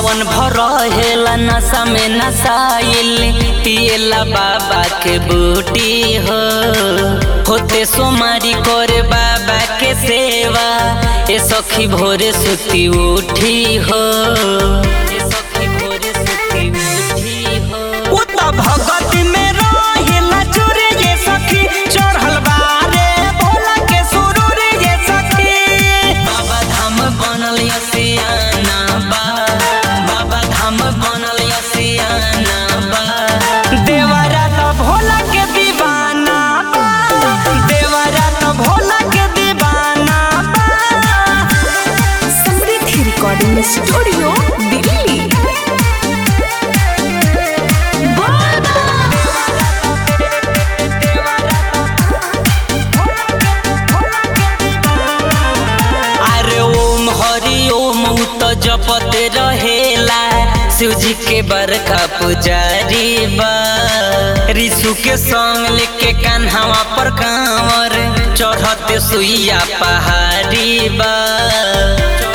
सावन भर रहेला नशा में नसाइल पिएला बाबा के बूटी हो होते सोमारी करे बाबा के सेवा ए सखी भोरे सुती उठी हो ए सखी भोरे सुती उठी हो उता भगत में रहेला चोरे ये सखी चढ़ल बारे भोला के सुरूर ये सखी बाबा धाम बनल यसियाना बा बाबा धाम बनल यसियाना बा देवरा तो भोला के दीवाना बा देवरा तो भोला के दीवाना बा समृद्धि रिकॉर्डिंग स्टूडियो दिल्ली अरे ओम हरि ओम उ तो जपते रहेला शिव जी के बरका पुजारी बा ऋषु के संग लेके कान्हावा पर कांवर चढ़ते सुइया पहाड़ी बा